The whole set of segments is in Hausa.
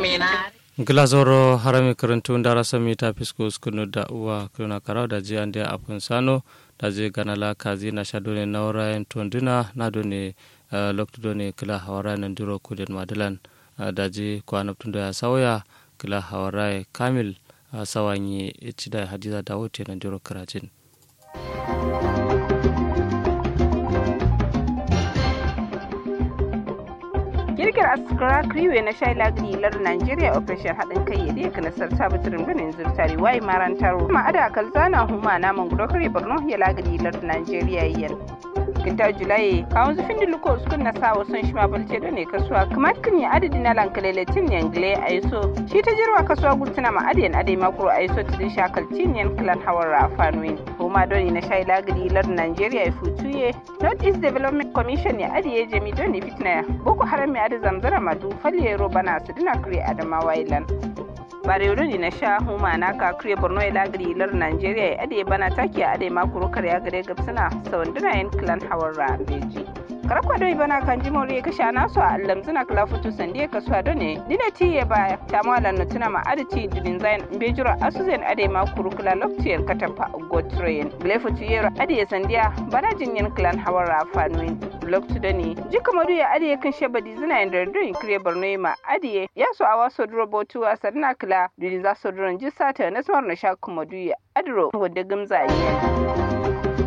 menare glazoro harami karantu ndara sami ta fisko skunu da uwa kuna karau da ji ande apun sano da je ganala kazi na shadone naura en tonduna na done uh, lokto done kila hawara nan duro kuden madalan uh, da je kwana tundo ya sauya kila hawara kamil uh, sawanyi chida hadiza dawote nan duro karajin girgir askara kriwe na shai lagri lar nigeria operation haɗin kai ya dai nasar sabitirin ganin zurtari wai maran taro ma ada kalzana huma na mangudo kare borno ya lagri lar nigeria yan kinta julai kawun zufin diluko uskun na sawo son shi mabalce da ne kasuwa kamar kan ya adadi na lankalele tin yangle a yaso shi ta jirwa kasuwa gultuna ma adiyan adai makuro a yaso tidin shakal tin yan klan hawar rafanuin huma doni na shai lagri lar nigeria ya futuye north east development commission ya adiye jami doni fitna boko haram ya da zamzara madu falle bana su dina kure adamawa ilan barewa ne na sha huma na ka kure borno ya lagari lar nigeria ya ade bana taki a ade makuru kar ya gare gabsuna sawanduna yin clan hawar rambeji karakwa doi bana kan ji mori kasha nasu a allam zina kala futu sande ka suwa done dina ti ya ba ta mala na tuna ma adati dinin zain bejura asuzen ade makuru kala loktiyar katafa gotrain glefutu yero ade sandiya bana jinyen clan hawar rafanuin loktu da ne jika madu ya adiye kan shabadi zina yin dardun kire borno ma adiye ya so awa so duro botu a sarna kila duri za so duron ji sata na samar na sha kuma duya adro wadda gamza yi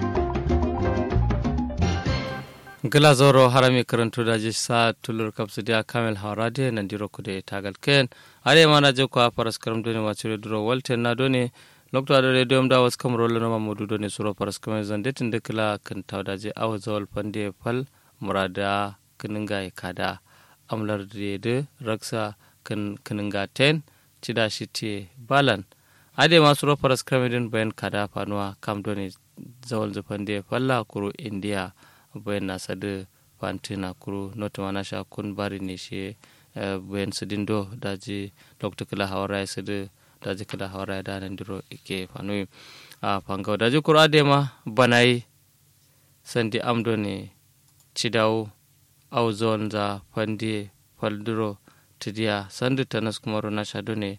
gila zoro harami karantu da ji sa tulur kapsu dia kamel haurade nan diro kude tagal ken are mana je ko paras karam doni wacire duro walte na doni lokto ado radio mda was kam rolo no mamudu doni suro paras kam zande tinde kila kan tawda je aw zawal pande pal murada kininga kada amlar de raksa kan kininga ten cida shite balan ade ma suro paras kam den bayan kada fanuwa kam doni zawal zupande palla kuro india bayan na sadu fantina kuru noto mana sha kun bari ne shi bayan sidin do daji dr kila hawara ya sadu daji kila hawara ya da nan diro ike fanu a fangau daji kuru adema banai sandi amdo ne cidawu au zon za fandi falduro tidiya sandu tanas kumaro na shado ne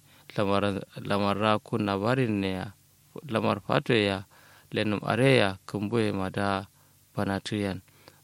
lamar kun na bari ne ya lamar fato ya lenum areya kumbuye ma da banatuyan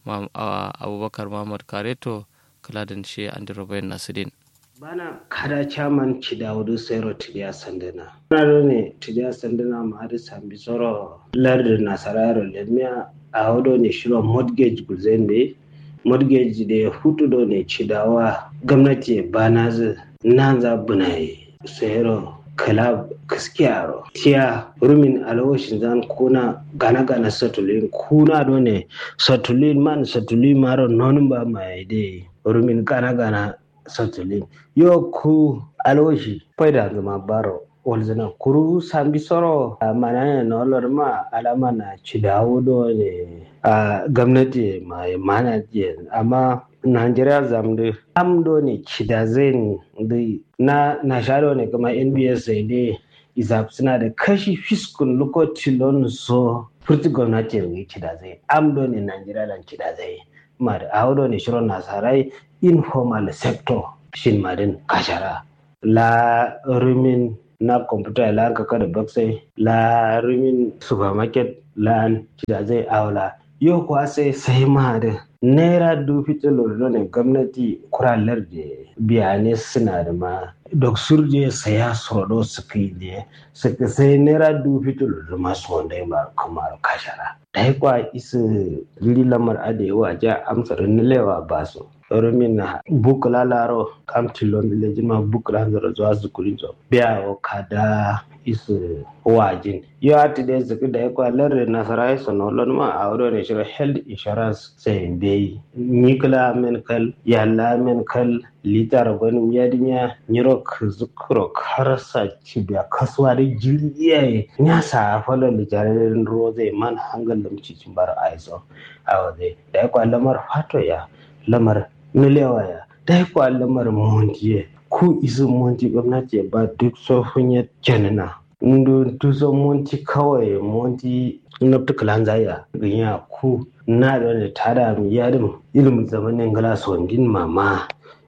abubakar mahmud kareto kaladin shi andiro bayan nasirin bana kada chaman chidawudu sero tidiya sandana nado ne tidiya sandana ma adi sambi soro lardi nasararo lemia awodo ne shiro mortgage gulzembe mortgage de hutudo ne chidawa gwamnati banazi nanza bunaye sero kala kaskiyaro tiya rumin alawashin zan kuna gana gana satulin kuna do ne satulin man satulin maro non ba mai de rumin gana gana satulin yo ku alawashi faida zama baro walzana kuru sambi soro mana ne na olor ma alama na cidawo do ne a gwamnati mai mana je amma Najeriya zamdu amdo ne cida zai na na shado ne kuma NBS sai dai izab suna da kashi fiskun lokacin don so furti gwamnati ya cida zai amdo ne Najeriya dan cida zai ma da audo ne shirin nasarai informal sector shin madin kashara la rumin na computer la kaka da baksai la rumin supermarket la cida zai aula yau kuwa sai sai ma da naira dubu tsilolo ne gwamnati kuralar da biyane suna da ma dok surje saya sorodo su kai ne suka sai naira dubu tsilolo masu wanda ya ba kamar kashara da ya kwa isa riri lamar adewa ja amsar nilewa ba su rumin na bukula laro kam tilon lejin ma bukula zara zuwa zukuri zo biya o kada isu wajin yo ati de zuku da kwa lar nasara isu no lon ma a wuro ne shiro health insurance sai be nikla men kal yalla men kal litar gon yadinya nyiro zukuro karsa cibiya kaswa da jiriye nya sa falo lijarin roze man hangal lamci cimbar aiso awade da kwa lamar fato ya lamar milewa ya da kwa lamar montiye ku isu monti gwamnati ba duk tsohon ya janina ndo tuso monti kawai monti nabta kalan zaya ganya ku na da ne tada mi yadim ilimin zamanin gala sondin mama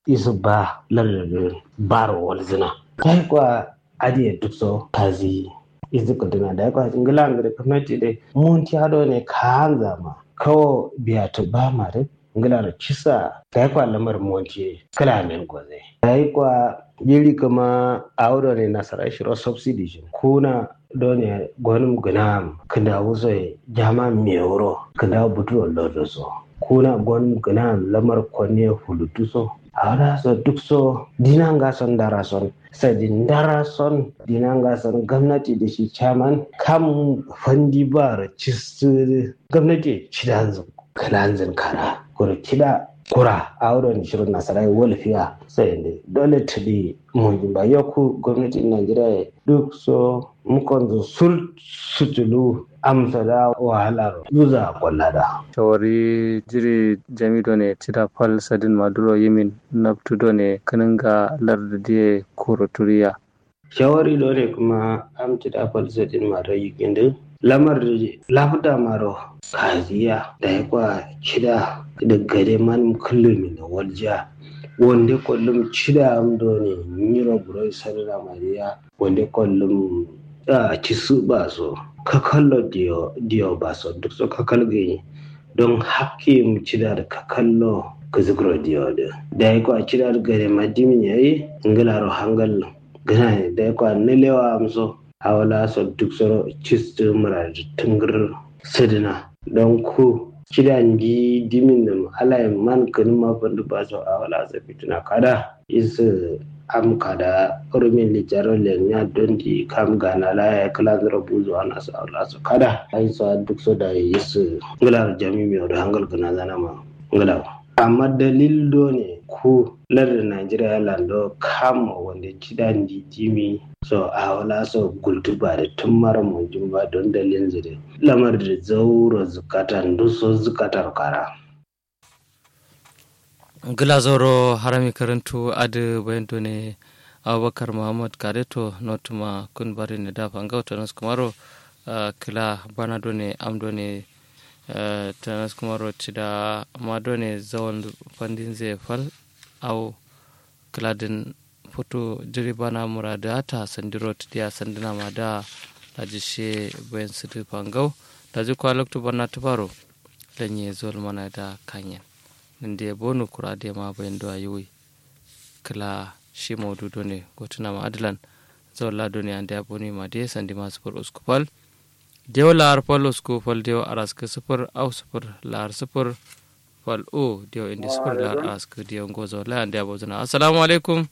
isu ba lardin baro walzina kai kwa adiye duk so kazi isu kudina da kwa ingila ngire kamati de mun ti hado ne kanza ma kawo biya to ba ma de ingila da kisa kai kwa lamar monti kala men goze kai kwa yiri kama auro ne nasara shiro subsidy kuna done gwanin gunam kanda wuzo jama mewuro kanda buturo lodo so kuna gwanin gunam lamar kwanne hulutu so awara so duk so dinanga son dara son sai din dara son dinanga son gwamnati da shi chairman kam fandi bar cistu gwamnati cidan kalanzin kara kura kida kura a wurin shirin nasarai walfiya sai ne dole tuli mun ba yoku gwamnatin najeriya duk so mukon zo sul sutulu amsa da wahalar yuza kwallada shawari jiri jamido ne cida fal sadin maduro yimin naftudo ne kaninga lardadiye kuro turiya shawari do ne kuma am cida fal sadin maduro yikin lamar lafda maro kaziya da ya kwa cida da gare man kullum da waljiya wanda kullum cida amdo ne nyiro buro sarra mariya wanda kullum a ci su ba so ka kallo diyo diyo ba so duk so ka kalge don hakke mu cida da ka kallo ka zugro diyo da da ya kwa cida da gare madimi yayi ngala ro hangal gana da ya kwa nilewa amso awala so duk so cistu mura tungur sidina don ku kidan gi dimin da alai man kan ma bandu ba so awala sa fitina kada is am kada urumin lijaro le nya don di kam gana la ya kala zara buzu ana sa awala so kada ai so duk so da is ngala jami mi da hangal kana zana ma ngala amma dalil do ne ku lardin Najeriya lando kama wanda kidan di dimi so a wala so gultuba da tun mara mujin ba don dalilin zire lamar da zauro zukatan duso zukatar kara gila zoro harami karantu adu bayando ne abubakar muhammad kareto notuma kun bari ne da fanga tanas kumaro kila bana do ne amdo ne tanas kumaro cida ma do ne zawon fandin zai fal au kiladin foto jiri bana murada ta sandiro tiya sandina ma da daji she bayan su fangau daji kwa lokto bana tubaro lanye zol mana da kanyen ninde ya bonu kura da ma bayan da yiwi kila shi maududo ne gotuna ma adalan zawon lado ne an da ya boni ma da sandi ma sufur uskupal dewa lahar fal uskupal dewa araska sufur au sufur lahar sufur fal o dewa indi sufur lahar araska dewa gozo la an da ya bozuna assalamu alaikum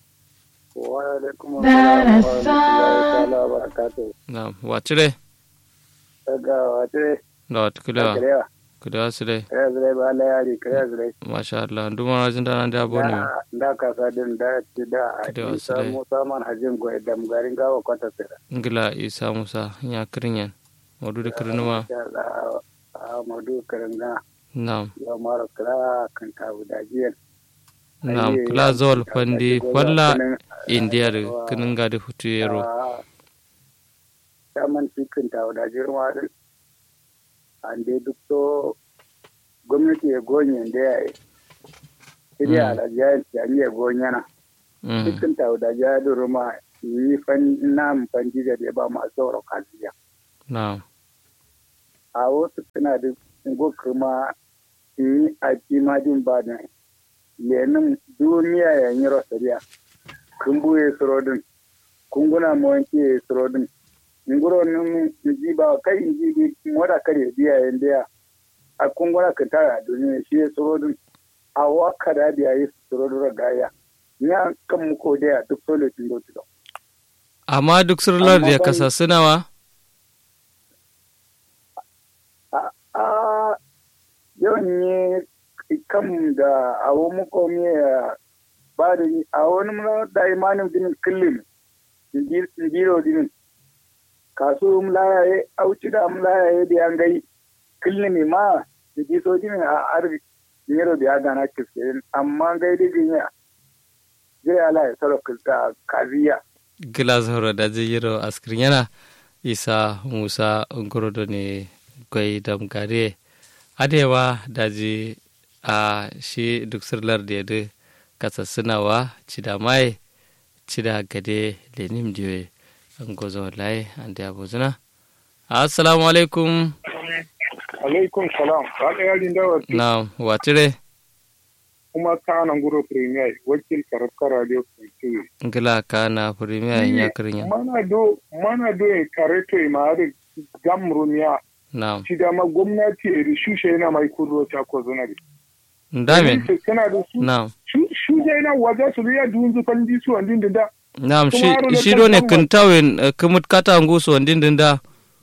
Naam, wacire? Daga wacire. Da wata kulewa. Kulewa su dai. Kare zire ba la yari, kare zire. Masha Allah, duma na jin dana da abu ne. Da ka sa din da ci da Kulewa su Isa dai. Musa man hajin goyi da garin gawa kwata sira. Ngila Isa Musa ya kirin yan. Wadu da kirinuma. Ya Allah, a madu karin ga Naam. ya mara kira kan tabu da jiyan. Naam, kila zol fandi falla indiya da kinin gadi hutu yero. Ya man cikin tabu da jirma din. An dai duk to gwamnati ya gonye da ya yi. Iri Mm. alajiya ya gonyana. Mm. cikin tauda ya duruma yi fan nam fanji da ya ba masu sauro kasiya Naam. a wasu suna da go kuma yi a kimadin ba da lenin duniya ya yi rosariya kun buye surodin kun guna mawanki ya yi surodin nguro nin ji ba kai in ji bi wada kare biya yanda ya a kun guna ka tara duniya shi ya surodin a waka da biya yi surodin ragaya ya kan muko da ya duk solo tilo tilo Amma duk surlar da ya kasa sunawa? a yawan yi kan da awo muko miya ba da a wani muna da imanin dinin kullum jiro dinin kasu mlaya ya auci da mlaya ya da yan gai kullum ma da ji so dinin a arzi nero da ya gana kiske amma gai da jinya zai ala ya sarrafa da kaziya Gila zoro da zai yero askirin yana Isa Musa Ngorodo ne gwai damgare. Adewa da ji a shi duk surlar da ya kasassinawa cida mai cida gade lenim diwe an gozo wallahi an da abuzuna assalamu alaikum alaikum salam wala yarin dawa na watire kuma ka nan guro premier wakil karafka radio kuntu ngila ka na premier ya karinya mana do mana do en kareto e maare gamrumiya na ci da ma gwamnati e rishushe yana mai kurro ta ko zonari ndame kana da su na shuje yana waje su ya dunzu kan di su andin da Naam, shi, Kuma shi kan do ne kan kintawin uh, kumut kata ngusu wandin dinda.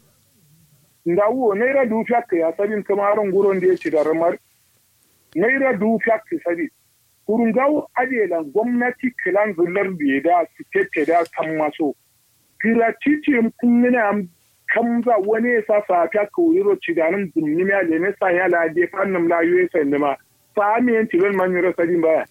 ndawo naira du fiak ya sabin kamaron guron da ya ci da ramar naira du fiak sabi kurun gawo adelan gwamnati kilan zullar da ya da su tete da kan maso gratuity kun yana am kan za wani ya sa sa fiak ko yiro ci da nan dumni ya le ne sa ya la de fannin la yu sa ne ma fa mi en tilon man yiro sabin baya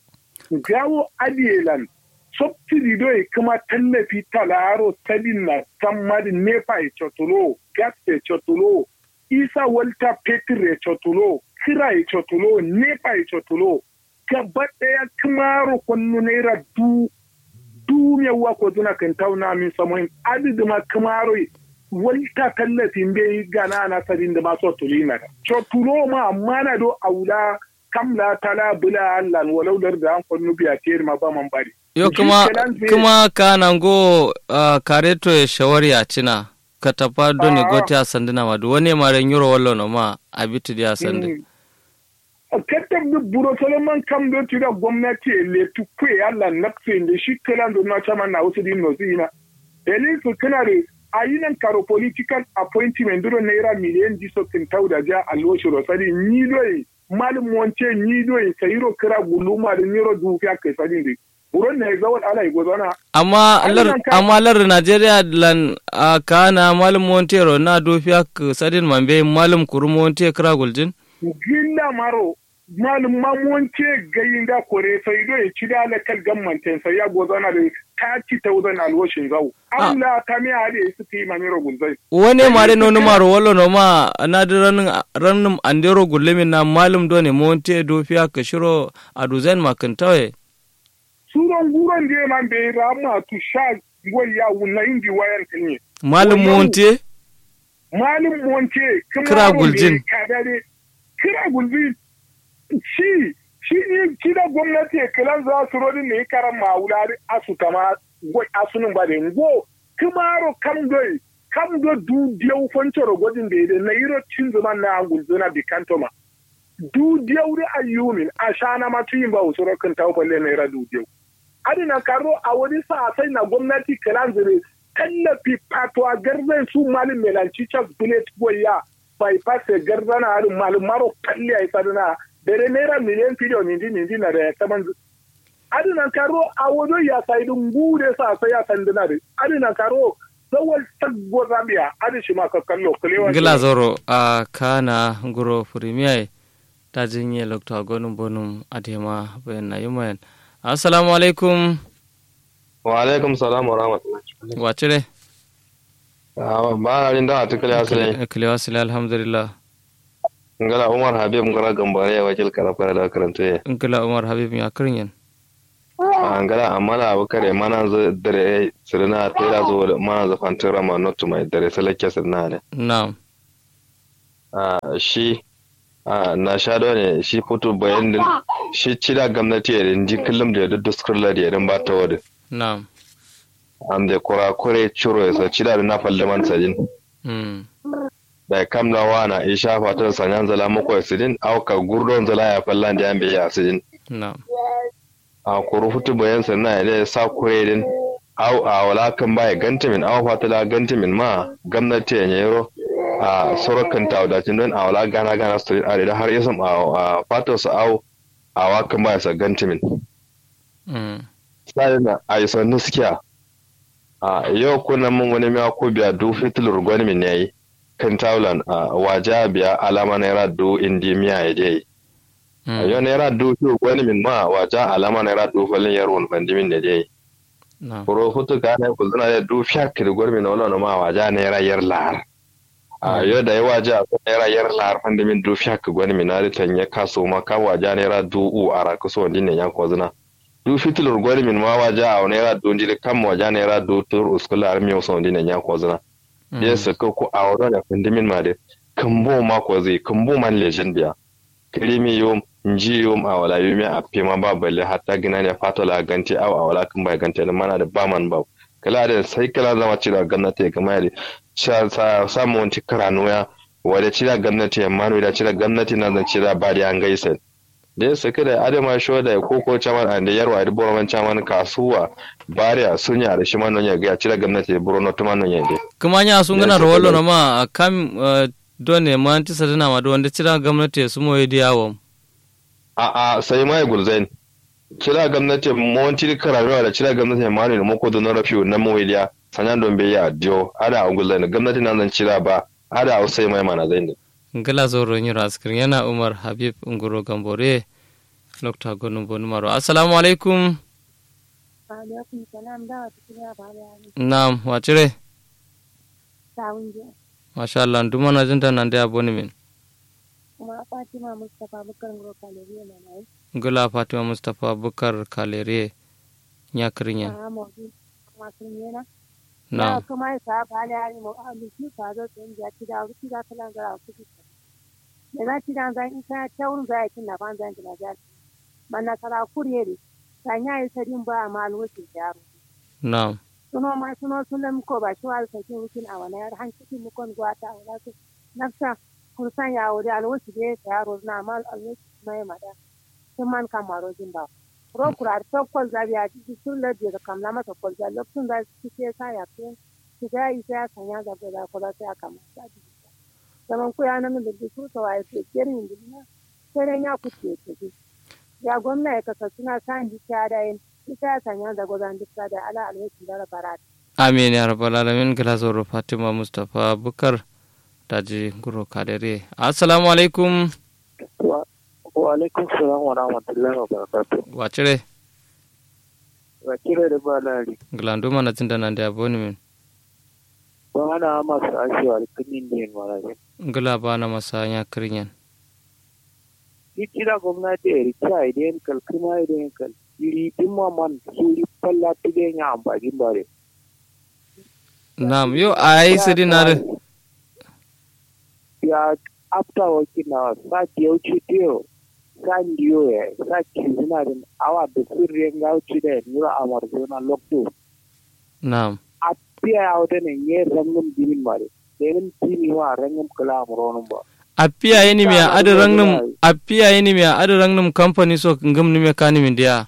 gawo adelan subsidy do e kuma tallafi talaro talin na sammadi nepa e cotulo gas e cotulo isa walta petir e cotulo kira e cotulo nepa e cotulo gaba ɗaya kumaro kwannu naira du du yawa ko zuna kan tauna min samoin adidi ma kumaro walta tallafi mbe gana na sadin da maso tulina cotulo ma amma na do aula kamla tala bula allan walau da an kwannu biya tiyar ma ba man bari Yo Shi kuma kenan zai- kuma kana go uh, kareto e shawari a cina. Katapa do ne Ah. goti a sandina madu wani mare nyuro wallo no ma abitu di a sandi. Kattar da buro Solomon kam don tira gwamnati le tukwe Allah nafse da shi kalan da na chama na wasu din nozi ina. Elin su kana da ayinan karo political appointment duro naira miliyan jiso kin tauda ja alwoshi rosari ni doyi malum wance ni doyi sayiro kira guluma da niro dufiya kai sadin di. Buron na zawal ala igozana Amma Ai, lar nan ka- amma lar Nigeria lan uh, kana malum Montero na dofiya k sadin mambe malum kuru Monte kira guljin. gilla maro malum ma wance gayin da kore sai do ya ci da kal gammanten sai ya gozana da ta ci tauzan alwashin zau Ah. Allah ta mi hade su ti mamiro gunzai Wani mare no maro wallo no ma na da ranin ranin andero gullemin na malum do ne Monte dofiya ka shiro a duzen makantawe. suron guron da man bai rama tu sha goya wunna indi wayan tinye Malum Wannan- Monte malum wance kuma Kira guljin. kadare kira guljin shi shi ne shi da gwamnati kilan za su rodin ne karan mawulari asu kama gwai asunin ba da ngo kumaro kam doi kam do du diau foncoro godin da ide na yiro cin zuma na gulzuna bi kantoma du diau da ayyumin a shana ma tuyin ba usuro kan tawo balle na ira du diau adina karo a wani sa sai na gwamnati kilan zire tallafi fatwa garzan su malin melanci chas bullet goya bypass garzana harin malin maro kalli a isa dana dare naira miliyan fidiyo nindi nindi na da ya saman adina karo a wajo ya sai dun gude sa sai ya sanduna da adina karo zawal taggo zabiya adi shi ma ka kallo kulewa gila zoro a kana guro premier ta jinye lokta gonum bonum adema bayan na yumayan assalamu alaikum wa alaikum salam wa rahmatullahi wacire Ah, ba na jin da a tukule asali kilewa sile alhamdulillah ngala umar habib ngala gambare ya wakil karafara da karanta ya ngila umar habib ya kirin Ah, ngala amala abukare mana zo dare sirna tera zo mana zo fantara ma not mai dare salake sirna ne na'am Ah, shi ah, na sha da ne shi fito bayan din shi cida gwamnati ya din ji kullum da yadda duskurla da yadda ba ta wadda na'am am da kurakure ciro ya sa cida da na falle man sajin mm. da kamla wana isha fatan sanyan zala mako sidin auka gurdon zala ya fallan da yan biya sidin na'am a kuru hutu bayan sannan ya da sa kure din au a wala kan baya gantimin au fatala gantimin ma gwamnati ya yero a sorokan ta wadacin don a wala gana gana su a da har yasan a fatar su au a wakan baya sa gantimin mm. sai na a yi sannu suke a yau kuna mun wani miya ko biya du fitilur gwani ne yayi kan taulan a waje biya alama naira du indi miya ya je mm. yau naira du fi gwani min ma waje alama naira du falin yarwon bandimin da je na'am kuro hutu ka na ku zuna da du fiya kiri gwani min wala ma waje naira yar lahar a yau da yawa ji a naira yar lahar fanda min dufi haka gwani min nari tan ya kaso ma ka waja naira du a raka so wani ne ya ko zina du fitilur gwani min ma waja a naira du jiri kan ma waja naira du tur uskula ar miyo so wani ne ya ko zina ya saka ko a wani da fanda min ma de kambo ma ko zai kambo man legend biya kirimi yom nji yom a wala yomi a pema ba balle hatta gina ne fatola ganti aw a wala kan ba ganti mana da ba man ba kala da sai kala zama cira gannati ga mai sa samu wanti karanu ya wada cira gannati ya manu da cira gannati na zan cira ba da an gaisa da ya saki da adama sho da koko chaman and yarwa da borman chaman kasuwa bariya sunya da shi manon ya ga cira gannati da borono to manon ya de kuma nya sun gana rawallo na ma kam done ma anti sadana ma wanda cira gwamnati su moye diyawo a a sai mai gulzain cira gwamnati monti karanu da cira gwamnati manu da moko da na rafiu na moyiliya sanyan don bai ya diyo ada a gulzain gwamnati na zan cira ba ada a sai mai mana zai ne ngala zoro nyiro askrin yana umar habib ngoro gambore lokta gonu bonu maro assalamu alaikum alaikum salam da wata kira ba da naam wacire sawun je masha Allah nduma na jinta nan da aboni min kuma fatima mustapha bukar ngoro kalori na nai ngala fatima mustapha bukar kalere nyakrinya a mo di ma sun yana na kuma sa ba da ari mo a mi ki ka zo tun ja ti da ki da kala ga ku ki da na ti da zan ka taun za ki na ban zan na ja manna kala kuriyeri sanya yi sadin ba ma alwaki yaro na suno ma suno sunan ko ba shi wal sakin wukin a wani har hankali mu kon gwata a wala su nafsa kun san ya wuri alwaki da ya yaro na mal alwaki mai mada sun man kamaro jin ba ro kurar to kol zabi a cikin sun lade da kamla masa kol zabi lokacin da su ke sa ya fi su ga yi sai kan ya gaba da kula sai aka masa zaman ku ya nan da su to ai ke kirin dinna sai ya kuce ke ya gwamna ya kasa suna san hikaya da yin ita ya sanya da gwazon duk da ala alhaki da rabarat. amin ya rabbal alamin gala zoro fatima mustapha bukar daji guro kadere assalamu alaikum wa alaikum salam wa rahmatullahi wa barakatuh wacire wakilai da ba lari gala nduma na jinta nan da aboni min ba ana masu ashewa da kinin ne maraje ngala ba na masa nyakrinyan ni kira gwamnati ya rikya idan kalkuma idan kal iri dimma man suri palla tide nya ambagin bare Naam, yo ai sidi na ya after working na sa tiyo chitiyo sa ndiyo ya sa kizina din awa da sirri nga uchi da nura amarzona lokto Naam. appiya ya wata ne ye rangum dimin mare denin timi wa rangum kala amronum ba Appiya yini mi adu rangnum appiya yini mi adu rangnum company so ngam ni me kani min dia.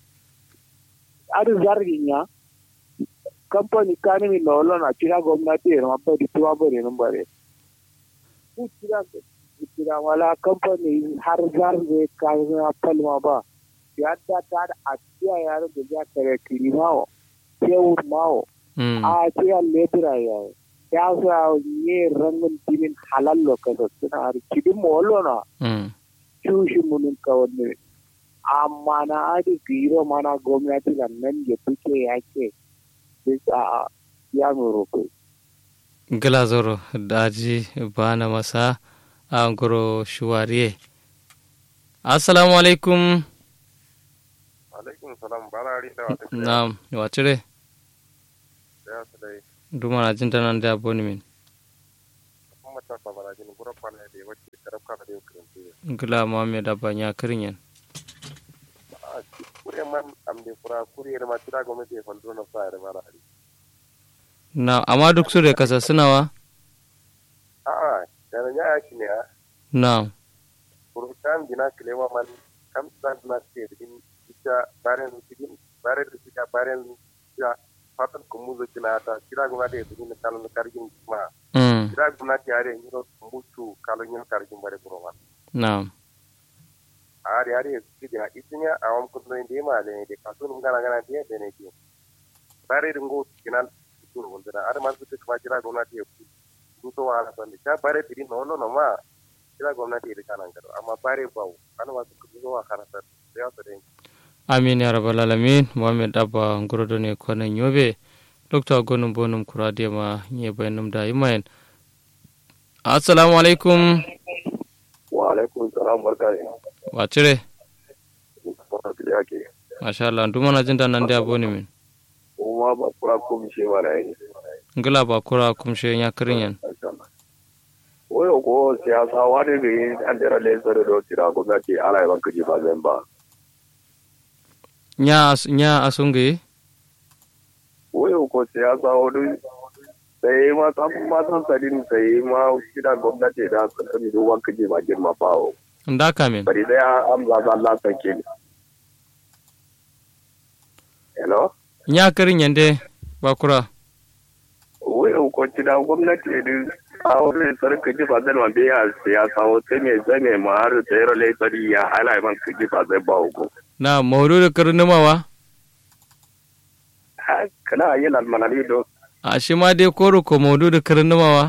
adu zargin ya company kani mi lolo na kira gwamnati ya mabba di tuwa bare nan bare ku kira kira wala company har zarge ka na palma ba ya ta ta da afiya ya da ya kare kirimawo kewur mawo Mm. a kira lebura ya ya sa ye rangun dimin halal lokacin suna har kidin molo na Mm. cushi munin kawanne amma na adi giro mana gwamnati da nan ya fice yake bisa ya muroko Gala zoro daji bana masa a ngoro shuwariye. Assalamu alaikum. alaikum salam barari da wata Naam, wacire ya su dai duma na jinta nan da aboni min. kuma ta fa barajin gura kwana da ya wace karab ka da yau kiranci Gala Muhammad abanya kirinyan. a kure man am de kura kure da ma tira gwamnati ya faldo na sa da barari Na amma duk su da kasa sunawa? a a da na ya shi ne a Naam. kurkan gina kilewa man kam san na ce din ita baren cikin baren da suka baren ya fatan kuma zo kina ta kira gwamnati ya tudin kalon kargin ma Mm. kira gwamnati ya re yiro mutu kalon yin kargin bare kuma Naam. ari ari kidi ha isinya awam kundo indi ma le de kasun ngana ngana dia de ne ki bare dungo kinal tur wondara ar man kutu kwa kira gona ti ku to wala tan ka bare tiri no no no ma kira gona ti kana ngaro amma bare bawo ana ma ku zo wa kana ta ya ta de amin ya rabbal alamin muhammed abba ngorodo ne konan yobe dokta gonum bonum kurade ma nye bayanum da imayen assalamu alaikum wa alaikum salam barka ne wa cire barka da yake masha Allah duma na jin da nan da aboni min kuma ba kura ko mi shewa da yi ngila ba kura kumshe ya kirin yan oyo ko siyasa wani ga yin an dira lesar da tira gwamnati ala yaban kaji ba zan ba nya as- nya asungi oyo ko siyasa wani sai ma san ma san sadin sai ma kida gwamnati da su sani duban kaji ba girma bawo nda kamin bari dai an zaza Allah sanke ni hello nya kirin yan de ba kura oyo ko kida gwamnati din a wani sarka ji ba zan wanda ya siyasa wata mai zane ma har tsayar laifari ya hala yaban kaji ba zai ba ko na maudu da kirin numawa kana yi lalmanari do a shi ma dai koro ko maudu da kirin numawa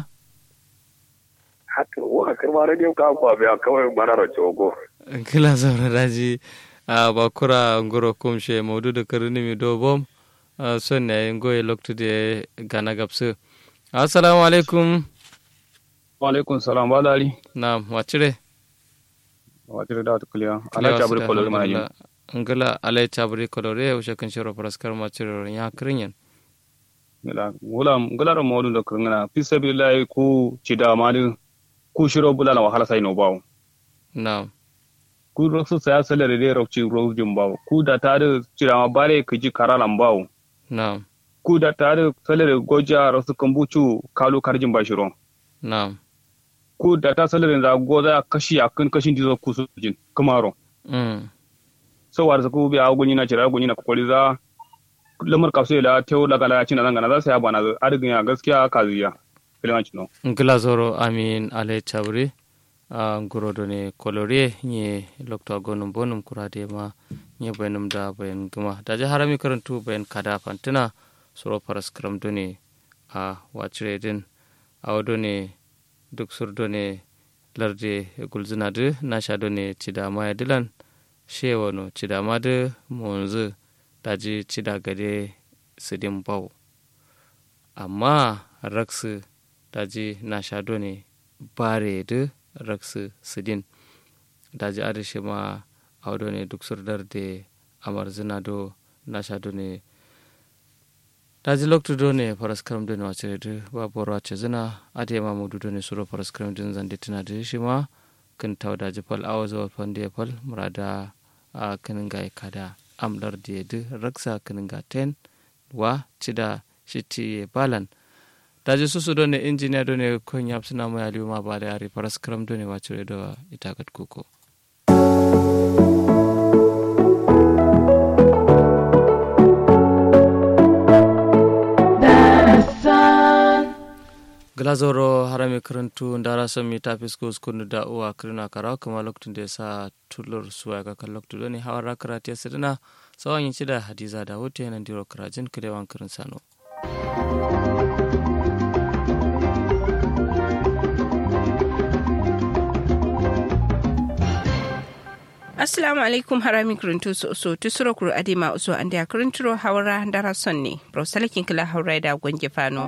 haka wa karma radio ka kwa biya kawai marar cogo kila zaura daji a bakura ngoro kumshe maudu da kirin numi do bom a son ne ngoye loktu de gana gapsu assalamu alaikum Waalaikum salam balali. na wacire Watir da ta kuliya. Ala ta bari kolori mana jin. ngila alai chabri kolore ushe kan shiro paraskar machiro ya kirin yan Ngala wala ngala ro modu da kurngana. Fi sabilillahi ku cida mali ku shiro bulala wahala sai no bawo. na Ku ro su saya salare de ro ci ro jin bawo. Ku da ta da cida ma bare ku ji karalan bawo. na Ku da ta da salare goja ro su kambucu kalu karjin ba shiro. na Ku da ta salare da goza kashi akan kashin dizo ku su jin kamaro. mm so war ku bi a gunyi na cira gunyi na kokori za lamar kaso la tew daga la cin nan za su ya bana arigin ya gaskiya kaziya filan cino ngila zoro amin alai chabri a nguro do ne kolore nye lokto gonum bonum kurade ma nye bayanum da bayan guma da je harami karantu bayan kada fantina soro paraskram do ne a wacire din a wado ne duk sur do ne larde gulzina de na sha do ne cida maya dilan shewa no cida ma de monzu daji cida gade sidin bau amma raksu daji na shado ne bare da raksu sidin daji arishi ma audo ne duk surdar da amar zina do na shado ne daji loktu do ne faras karam do ne wace da babu wace zina ade ma mudu do ne suro faras karam din zande tana da shi ma kan taw daji fal awa zuwa fande fal murada a kanin ga kada amlar da da raksa kanin ga ten wa cida shiti balan daji susu do ne injiniya do ne kon yap suna mo yali ma bare ari paras kram do ne wacure do itakat kuko glazoro harami karantu ndara sami tafisko skunu da uwa kirina karawa kuma lokacin da ya sa tulur suwa ga kan lokacin do ne hawar karatu ya sidina sawan yin da hadiza da hoto yanan diro karajin kirewan kirin sano assalamu alaikum harami kirintu so so tusuro kuru adima uso ande akirinturo hawra ndara sonne brosalakin kila hawra da gwange fano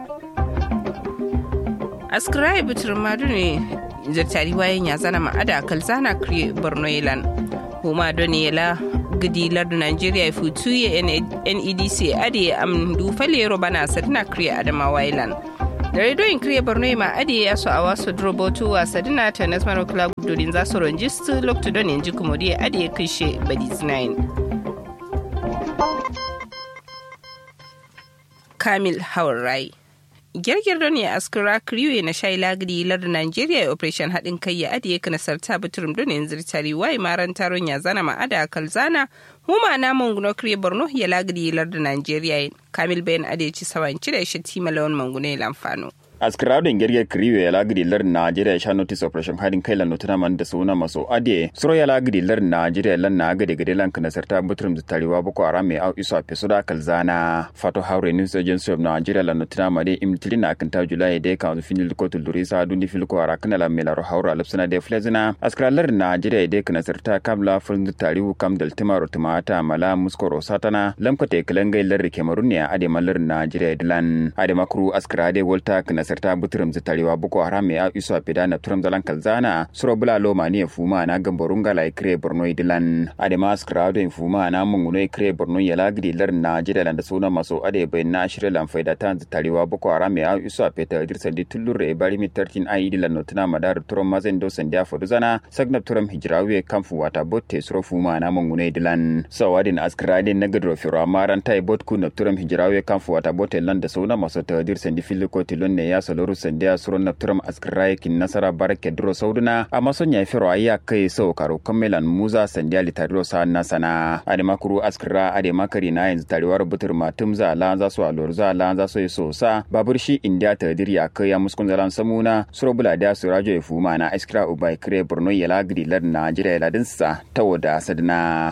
askira bitir madu ne zartari wayan ya zana ma'ada kalzana kriye borno yelan huma doni yela gidi lardu nigeria futu ye nedc ade am du falero bana sadina kriye adama wailan da redoyin kriye borno ma ade ya so a wasu drobotu wa sadina ta nasmano club dodin za su ronjistu loktu don yanzu kuma dai ade ya kishe badis 9 kamil haurai girgir ne askira kriwe na shai lagiri lar Nigeria operation haɗin kai ya adiye ka nasarta baturum don yanzu tari wai maran taron ya zana ma'ada kalzana huma na manguno kriye borno ya lagiri lar da Nigeria kamil bayan adiye ci sawanci da shi tima lawan manguno ya lamfano. askiraɗin gerge kriwe ya lagidi lar nigeria sha notice operation hadin kai lan notuna man da suna maso ade suro ya lagidi lar nigeria lan na gade gade lan kana sarta butrum da tariwa boko haram mai au iso a pesuda kalzana fato haure news agency of nigeria lan notuna ma de imtili na kan ta julai de kan finil ko tuluri sa dundi fil ko ara kana la melaro haura lapsana de flezina askira lar nigeria de kana sarta kabla fun da tariwu kam dal timaro timata mala muskoro satana lamkate kalangai lar kemarun ne ade malar nigeria dilan ade makru askira de volta kana nasarta butrum zitarewa boko haram ya iso a peda na turam zalan kalzana suro bula loma ne fuma na gamborunga la ikre borno idilan adema skrado in fuma na munguno ikre borno ya lagdi lar na jida da suna maso ade bai na shirya lan faida ta zitarewa boko haram ya iso a peta dirsa di tullure bari mi 13 ai idilan notuna madar turam mazen do sandia foduzana sagnab turam hijrawe kamfu wata botte suro fuma na munguno idilan sawadin askradin na gadro firo amaran tai botku na turam hijrawe kamfu wata botte lan da suna maso ta dirsa di filiko tilon ne ya saloru sandia suro na turam askrai kin nasara barake duro sauduna amma son ya firo ayya kai sau karo kammelan muza sandia litadiro sa nasana adema kuru askra adema kari na yanzu tarewar butur matum za la za su alor za la za su so sa babur shi india ta dirya kai ya muskun zalan samuna suro bula da su rajo ya fuma na askra ubai kire borno ya lagri lad na jira ya ladinsa ta wada sadna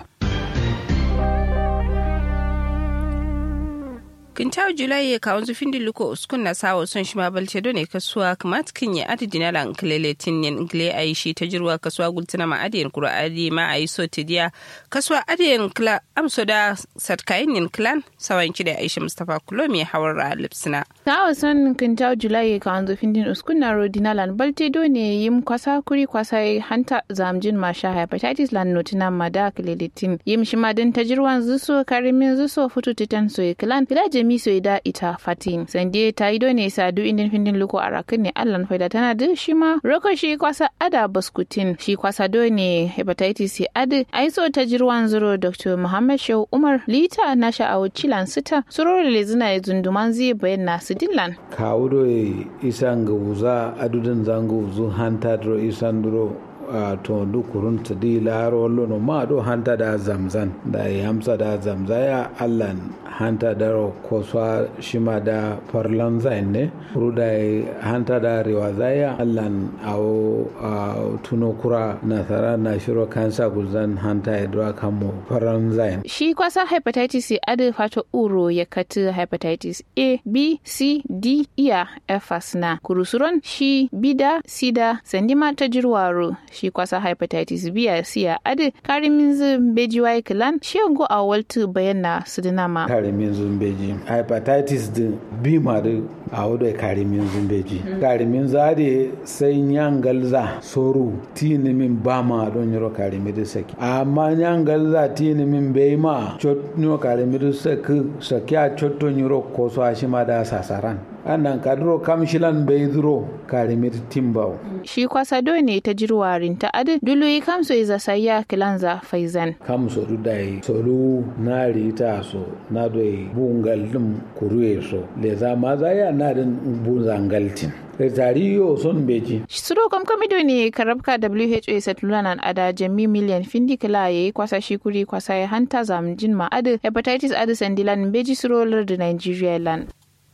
kintaw julai ya kawon zufin di luko uskun na sawo son shi ma balce dole kasuwa kamat kin ya adi dinala nklele tin yen ngle ai shi ta jirwa kasuwa gultina ma adiyen kura adi ma ai so tidiya kasuwa adiyen kla amso da satkayin yen klan sawan ki da aisha mustafa kulomi hawar ra lipsina sawo son kintaw julai ya kawon zufin din uskun na ro dinala balte dole yim kwasa kuri kwasa hanta zamjin ma sha hepatitis lan notina ma da klele tin yim shi ma din ta jirwan zuso karimin zuso futu titan so klan filaje mi so da ita fatin sande ta yi ne sadu indin findin luko a rakin ne allan faida tana da shi ma roko shi kwasa ada baskutin shi kwasa do ne hepatitis adi aiso ta jirwan zuro dr muhammad shehu umar lita na sha'awu cilan sita suroro le zina ya zunduman zai bayan na sidillan kawo do isan ga wuza adudin zango zu hanta dro isan duro a to du kurunta di laro lono ma do hanta da zamzan da yamsa da zamzaya allan hanta da koswa shima da farlan zain ne ruda hanta da rewa zaya allan awo tuno kura nasara na shiro kansa guzan hanta ya dura kamo farlan zain shi kwasa hepatitis adi fato uro ya kati hepatitis a b c d iya efas na kurusuron shi bida sida sandima ta jirwaro shi kwasa hepatitis b a siya adi karimin zumbeji wa kilan shi yango a waltu bayan na sudinama karimin zumbeji hepatitis din b ma da a wadda karimin zumbeji karimin zade sai nyangalza soru tini min ba ma don yoro karimi da saki amma nyangalza tini min bai ma chot nyo karimi da saki saki a chotto yoro koso a shi ma da sasaran annan kaduro kamshilan bai duro karimir timbau shi kwasa do ne ta jirwarin ta adi dulu kamso iza sayya kilanza faizan kamso du dai solu na rita so na doi bungal dum kuruye so le za ma za ya na din bunzangaltin tariyo son beji suro kam kamido ne karabka who satulanan ada jami miliyan findi kila yayi kwasa shi kuri kwasa ya hanta zamjin ma adi hepatitis adi sandilan beji suro da nigeria land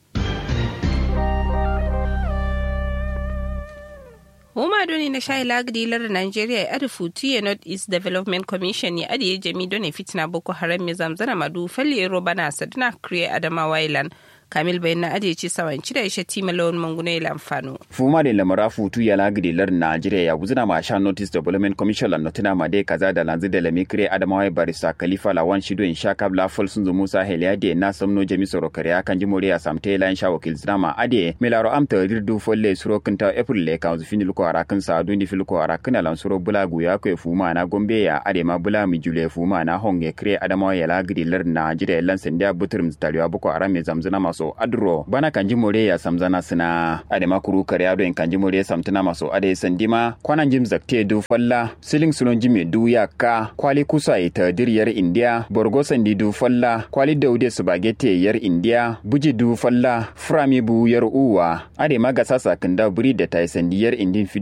Huma doni na shayi lagdi lar Nigeria ya adi futi North East Development Commission ya adi ya jami doni fitina Boko Haram ya zamzana madu falli roba na sadina kriye Adamawa Island. kamil bayan na ajiye ci sawanci da ishe tima lawan mangune ila amfano. fuma da lamara futu ya lagidi lar najeriya ya guzina ma sha notice development commission la notina ma dai kaza da lanzu da lami kire adamawa barista khalifa lawan shido in sha kabla fol sun zo musa heliya de na samno jami soro kariya kan ji moriya samte la in sha wakil zina ma ade milaro amta dirdu folle suro kinta april le kan zufin luko arakin sa dundi filko arakin lan suro bula guya ko fuma na gombe ya ade ma bula mi jule fuma na honge kire adamawa ya lagidi lar najeriya lan sanda buturum taliwa boko aram me zamzina maso adro bana kanji more ya samzana sina ade makuru kare ado en kanji more samtana maso ade sandima kwanan jim zakte du falla siling sulon jime du ya ka kwali kusa ita diriyar india borgo sandi du falla kwali daude spaghetti yar india buji du falla frami bu yar uwa ade maga sasa kinda buri da tai sandiyar indin